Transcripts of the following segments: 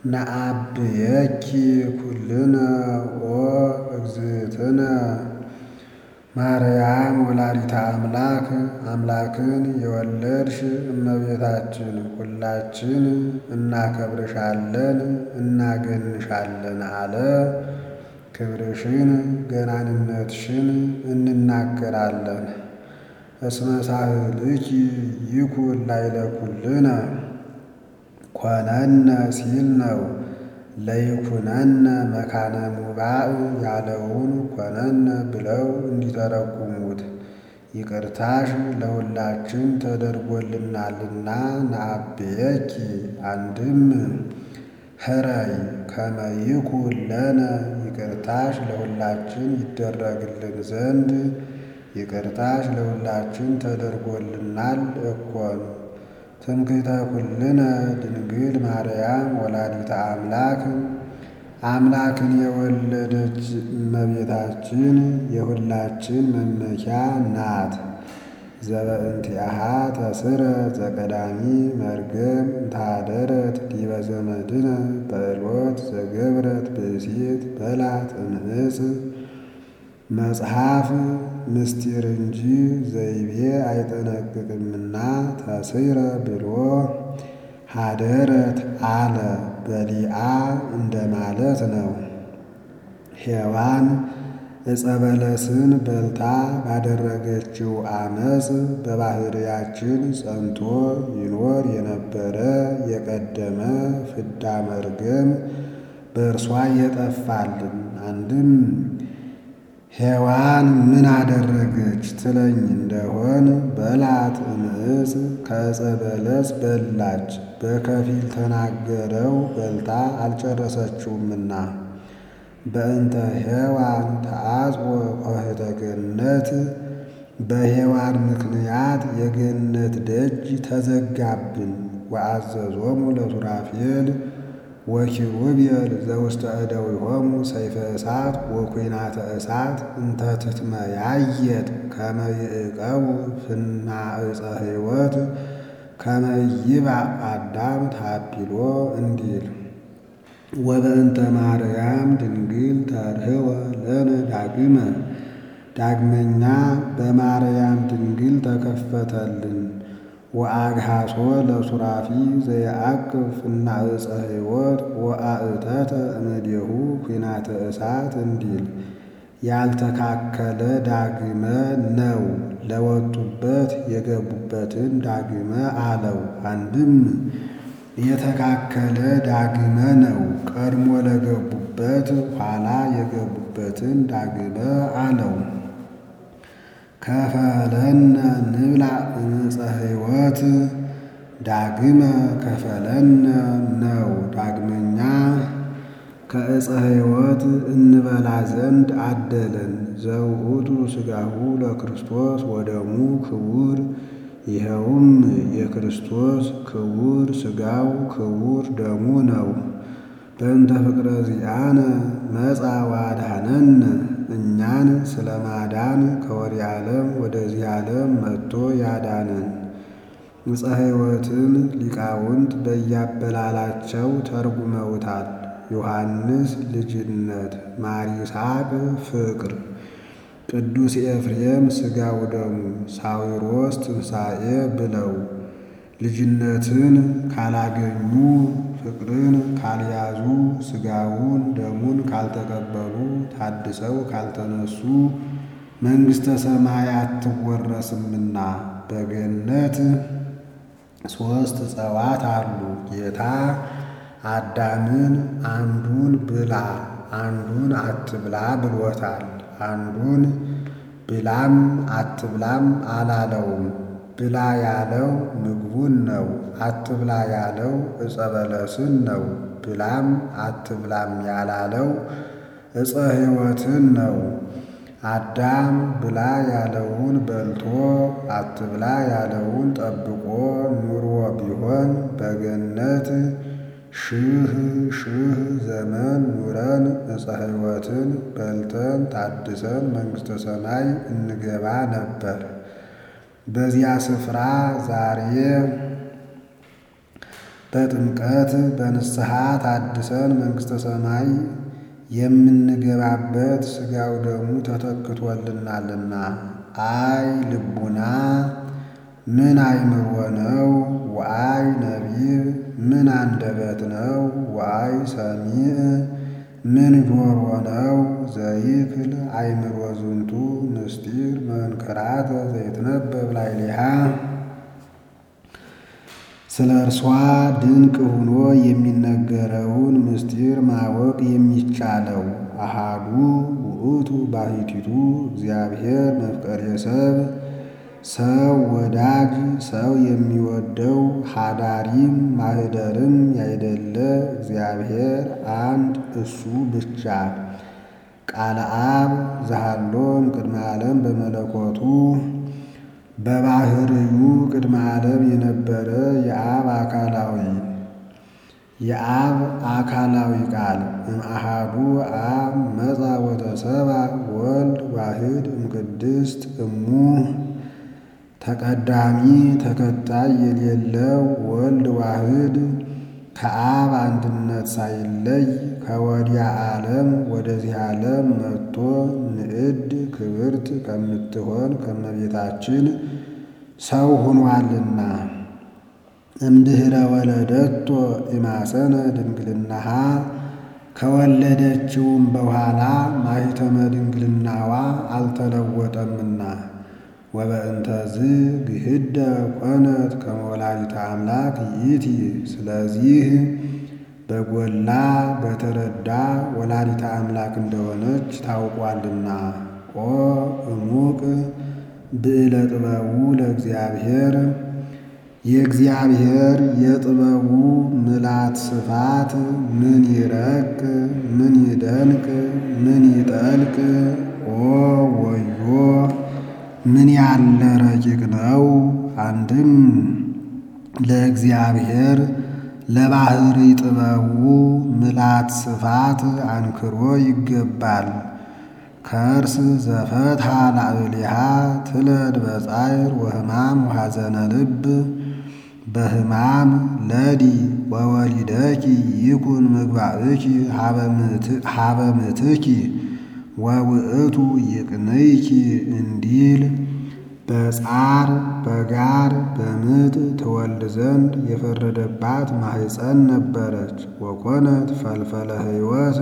ነአብየኪ ኩልነ ኦ እግዝእትነ ማርያም ወላዲተ አምላክ አምላክን የወለድሽ እመቤታችን ሁላችን እናከብርሻለን እናገንሻለን አለ። ክብርሽን ገናንነትሽን እንናገራለን። እስመ ሳህልኪ ይኩን ላዕለ ኩልነ ኮነነ ሲል ነው። ለይኩነነ መካነ ሙባእ ያለውን ኮነነ ብለው እንዲተረጉሙት ይቅርታሽ ለሁላችን ተደርጎልናልና ነአብየኪ አንድም ኅረይ ከመ ይኩን ለነ ይቅርታሽ ለሁላችን ይደረግልን ዘንድ ይቅርታሽ ለሁላችን ተደርጎልናል እኮን። ትምክህተ ኩልነ ድንግል ማርያም ወላዲተ አምላክ አምላክን የወለደች እመቤታችን የሁላችን መመኪያ ናት። ዘበእንቲአሃ ተስረ ዘቀዳሚ መርገም እንታደረት ዲበ ዘመድነ በዕልወት ዘገብረት ብእሲት በላት እምዕፅ መጽሐፍ ምስጢር እንጂ ዘይቤ አይጠነቅቅምና ተስረ ብሎ ሀደረት አለ በሊአ እንደማለት ነው። ሔዋን ዕፀ በለስን በልታ ባደረገችው አመፅ በባሕርያችን ጸንቶ ይኖር የነበረ የቀደመ ፍዳ መርገም በእርሷ የጠፋልን። አንድም ሔዋን ምን አደረገች ትለኝ እንደሆን በላት እምዕፅ ከዕፀ በለስ በላች። በከፊል ተናገረው በልታ አልጨረሰችውምና በእንተ ሔዋን ተአጽወ ኆኅተ ገነት በሔዋን ምክንያት የገነት ደጅ ተዘጋብን። ወአዘዞሙ ለሱራፌል ወኪሩቤል ዘውስተ እደዊሆሙ ሰይፈ እሳት ወኲናተ እሳት እንተ ትትመያየጥ ከመ ይዕቀቡ ፍና ዕፀ ሕይወት ከመ ይባእ አዳም ታቢሎ እንዲል ወበእንተ ማርያም ድንግል ተርህወ ለነ ዳግመ ዳግመኛ በማርያም ድንግል ተከፈተልን። ወአግሃሶ ለሱራፊ ዘየአቅብ ፍና ዕፀ ሕይወት ወአእተተ እምኔሁ ኲናተ እሳት እንዲል ያልተካከለ ዳግመ ነው። ለወጡበት የገቡበትን ዳግመ አለው። አንድም የተካከለ ዳግመ ነው። ቀድሞ ለገቡበት ኋላ የገቡበትን ዳግመ አለው። ከፈለነ ንብላ ዕፀ ሕይወት ዳግመ ከፈለነ ነው። ዳግመኛ ከዕፀ ሕይወት እንበላ ዘንድ አደለን። ዘውእቱ ሥጋሁ ለክርስቶስ ወደሙ ክቡር ይኸውም የክርስቶስ ክቡር ሥጋው ክቡር ደሙ ነው። በእንተ ፍቅረ ዚአነ መጻ ወአድኀነነ እኛን ስለ ማዳን ከወዲህ ዓለም ወደዚህ ዓለም መጥቶ ያዳነን። ዕፀ ሕይወትን ሊቃውንት በያበላላቸው ተርጉመውታል። ዮሐንስ ልጅነት፣ ማር ይስሐቅ ፍቅር፣ ቅዱስ ኤፍሬም ሥጋው ደሙ፣ ሳዊሮስ ትንሣኤ ብለው ልጅነትን ካላገኙ ፍቅርን ካልያዙ ሥጋውን ደሙን ካልተቀበሉ ታድሰው ካልተነሱ መንግሥተ ሰማይ አትወረስምና። በገነት ሦስት ዕፀዋት አሉ። ጌታ አዳምን አንዱን ብላ አንዱን አትብላ ብሎታል። አንዱን ብላም አትብላም አላለውም። ብላ ያለው ምግቡን ነው። አትብላ ያለው ዕፀ በለስን ነው። ብላም አትብላም ያላለው ዕፀ ሕይወትን ነው። አዳም ብላ ያለውን በልቶ አትብላ ያለውን ጠብቆ ኑሮ ቢሆን በገነት ሺህ ሺህ ዘመን ኑረን ዕፀ ሕይወትን በልተን ታድሰን መንግሥተ ሰማይ እንገባ ነበር። በዚያ ስፍራ ዛሬ በጥምቀት በንስሐ ታድሰን መንግሥተ ሰማይ የምንገባበት ሥጋው ደሙ ተተክቶልናልና። አይ ልቡና ምን አእምሮ ነው? ወአይ ነቢብ ምን አንደበት ነው? ወአይ ሰሚዕ ምን ጆሮ ነው? ዘይክል አእምሮ ዝንቱ ምስጢር መንከራተ ዘይትነበብ ላዕሌሃ ስለ እርሷ ድንቅ ሆኖ የሚነገረውን ምስጢር ማወቅ የሚቻለው አሃዱ ውእቱ ባሕቲቱ እግዚአብሔር መፍቀሬ ሰብ ሰው ወዳጅ ሰው የሚወደው ሀዳሪም ማህደርም ያይደለ እግዚአብሔር አንድ እሱ ብቻ ቃለ አብ ዘሃሎም ቅድመ ዓለም በመለኮቱ በባህርዩ ቅድመ ዓለም የነበረ የአብ አካላዊ የአብ አካላዊ ቃል እምአሃዱ አብ መጻ ወተሰባ ወልድ ዋህድ እምቅድስት እሙ ተቀዳሚ ተከታይ የሌለው ወልድ ዋህድ ከአብ አንድነት ሳይለይ ከወዲያ ዓለም ወደዚህ ዓለም መጥቶ ንዕድ ክብርት ከምትሆን ከመቤታችን ሰው ሆኗልና እምድኅረ ወለደቶ ኢማሰነ ድንግልናሃ ከወለደችውም በኋላ ማኅተመ ድንግልናዋ አልተለወጠምና ወበእንተዝ ግህደ ኮነት ከመ ወላዲተ አምላክ ይእቲ። ስለዚህ በጎላ በተረዳ ወላዲተ አምላክ እንደሆነች ታውቋልና። ኦ እሙቅ ብዕለ ጥበቡ ለእግዚአብሔር የእግዚአብሔር የጥበቡ ምላት ስፋት ምን ይረቅ ምን ይደንቅ ምን ይጠልቅ ኦ ወዮ ምን ያለ ረቂቅ ነው። አንድም ለእግዚአብሔር ለባህሪ ጥበቡ ምላት ስፋት አንክሮ ይገባል። ከርስ ዘፈትሐ ላዕሌሃ ትለድ በጻዕር ወሕማም ወሐዘነ ልብ በሕማም ለዲ ወወሊደኪ ይኩን ምግባእኪ ሀበ ምትኪ ወውእቱ ይቅንይኪ እንዲል በጻር በጋር በምጥ ትወልድ ዘንድ የፈረደባት ማሕፀን ነበረች። ወኮነት ፈልፈለ ሕይወት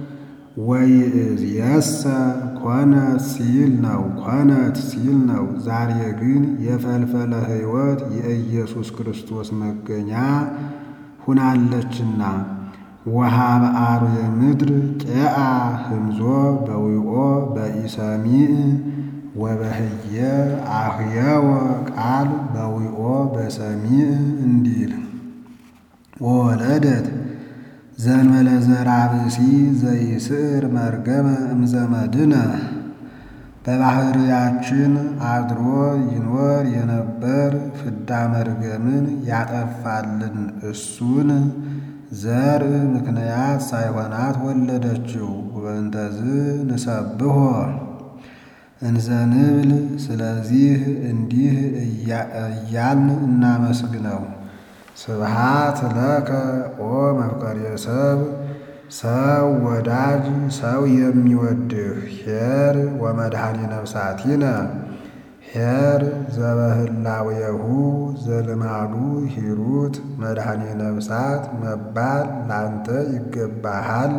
ወይእዜሰ ኮነት ሲል ነው ኮነት ሲል ነው። ዛሬ ግን የፈልፈለ ሕይወት የኢየሱስ ክርስቶስ መገኛ ሁናለችና ወሃበ አርዌ ምድር ቄአ ህምዞ በዊኦ በኢሰሚዕ ወበህየ አህየወ ቃል በዊኦ በሰሚዕ እንዲል ወወለደት ዘንበለ ዘርአ ብእሲ ዘይስዕር መርገመ እምዘመድነ በባህርያችን አድሮ ይኖር የነበር ፍዳ መርገምን ያጠፋልን እሱን ዘር ምክንያት ሳይሆናት ወለደችው። ወእንተዝ ንሰብሖ እንዘንብል ስለዚህ እንዲህ እያልን እናመስግነው። ስብሃት ለከ ኦ መፍቀሬ ሰብ ሰው ወዳጅ ሰው የሚወድህ ኄር ወመድኃኒ ነፍሳቲነ ኄር ዘበህላዌሁ ዘልማዱ ሂሩት መድኃኒ ነፍሳት መባል ላንተ ይገባሃል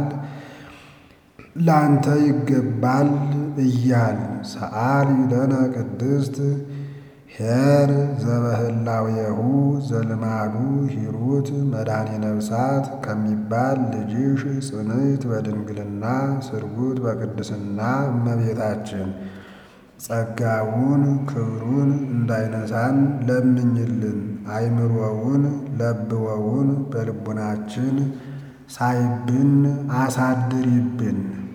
ላንተ ይገባል እያል ሰአሊ ለነ ቅድስት ኄር ዘበህላዌሁ ዘልማዱ ሂሩት መድኃኒ ነፍሳት ከሚባል ልጅሽ ጽንዕት በድንግልና ስርጉት በቅድስና እመቤታችን ጸጋውን ክብሩን እንዳይነሳን ለምኝልን። አይምሮውን ለብወውን በልቡናችን ሳይብን አሳድሪብን።